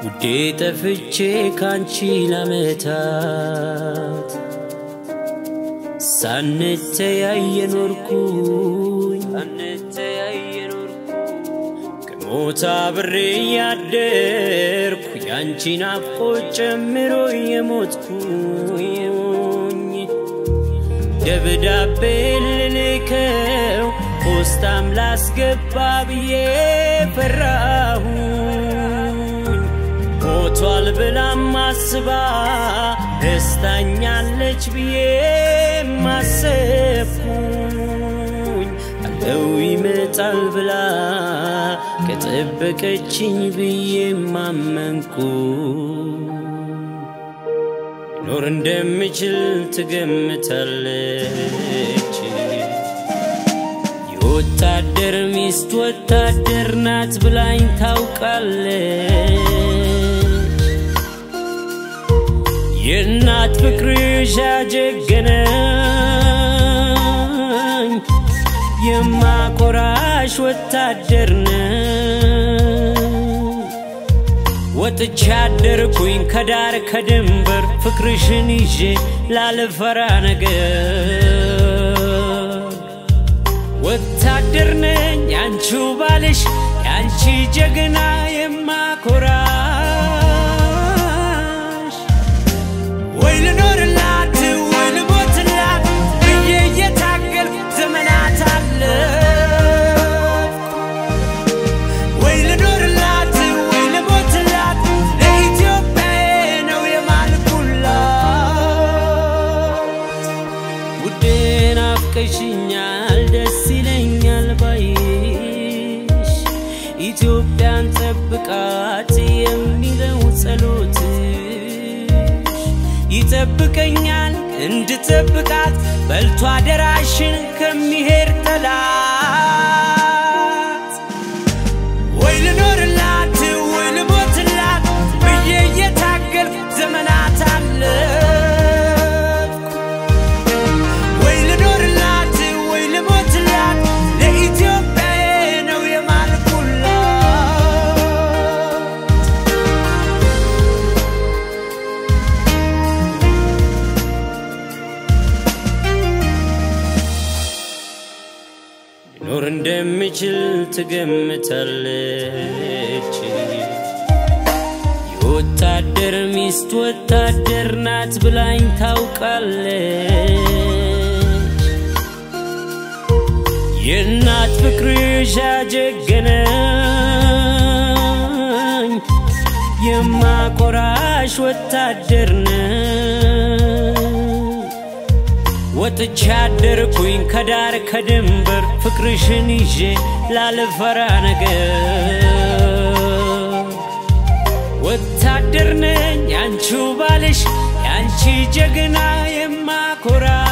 ውዴ ጠፍቼ ካንቺ ላመታት ሳንተያይ ኖርኩኝ ከሞት አብሬ ያደርኩ ያንቺ ናፍቆት ጨምሮ የሞትኩኝ ደብዳቤ ልልከው ፖስታም ላስገባ ብዬ ፈራሁኝ ሞቷል ብላም አስባ ደስታኛለች ብዬ ማሰብኩኝ አለው ይመጣል ብላ ከጠበቀችኝ ብዬ ማመንኩ ኖር እንደምችል ትገምታለች የወታደር ሚስት ወታደር ናት ብላኝ ታውቃለች የእናት ፍቅርሽ ያጀገነኝ የማኮራሽ ወታደር ነኝ ወጥቻ አደርኩኝ ከዳር ከድንበር ፍቅርሽን ይዤ ላልፈራ ነገር ወታደር ነኝ ያንቺው ባልሽ ያንቺ ጀግና የማኮራሽ ወይ ልኖርላት ወይ ልሞትላት ብዬ እየታገልኩ ዘመናት አለፍኩ ወይ ልኖርላት ወይ ልሞትላት ለኢትዮጵያዬ ነው የማልኩላት ውዴ ናፍቀሽኛል ደስ ይለኛል ባይሽ ኢትዮጵያን ጠብቃት የሚለው ጸሎትሽ ይጠብቀኛል እንድጠብቃት በልቶ አደራሽን ከሚሄድ ጠላት ወይ ልኖርላት ወይ ልሞትላት ብዬ እየታገልኩ ዘመናት አለፍኩ ወይ ልኖርላት ወይ ልሞትላት ለኢትዮጵያዬ ነው የማልኩላት ኖር እንደምችል ትገምታለች የወታደር ሚስት ወታደር ናት ብላኝ ታውቃለች የእናት ፍቅርሽ ያጀገነኝ የማኮራሽ ወታደር ነኝ ወጥቻ አደርኩኝ ከዳር ከድንበር ፍቅርሽን ይዤ ላልፈራ ነገር ወታደር ነኝ ያንቺው ባልሽ ያንቺ ጀግና የማኮራ